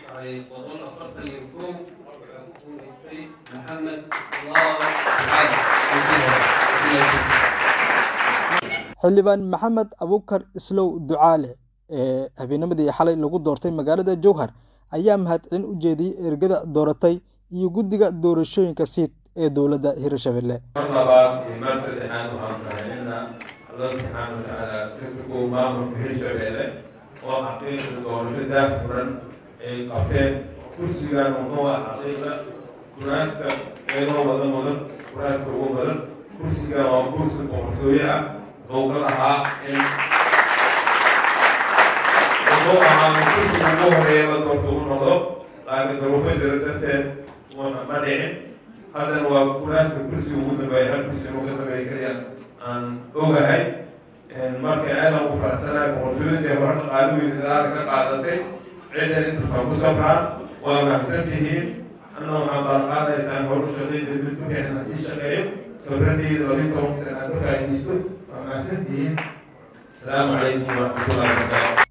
ay boqol afartan iyo kow waxaa ku guulaystay maxamed islaam xildhibaan maxamed abukar islow ducaale ee habeennimadii xalay lagu doortay magaalada jowhar ayaa mahadcelin u jeediyey ergada dooratay iyo guddiga doorashooyinka siid ee dowladda hirshabelle mar labaad iyo mar saddexaad waxaan rahaynina allah subxaana watacaala kasku maamulka hirshabelle oo xaqiiqda doorasho daahfuran ay qabteen kursigan wuxuu ah xaqiiqda kuraasta qeyboo wada mudan kuraasta ugu badan kursigan waa kursi boqortooye ah wuxuu ka lahaa in wuxuu ahaa kursiga ugu horeeya la doorto u noqdo laakiin daruufo jira darteed ma dhicin haddana waa kuraasta kursiga ugu dambeeya hal kursiga ugu dambeeya kaliya aan ogahay marka aadaan u faraxsanahay boqortooyadii horta qaaluweyn dadaala ka qaadatay ciddan intasbaa ku sabraan waa mahadsan tihiin anna waxaan balanqaadaysaan horu shaqeyda mid ku fiicna sii shaqeeyo khibradeyda labaiy toban sana aad ka faa'iidaysto waa mahadsan tihiin asalaamu calaykum waraxmatullahi wabarakaatu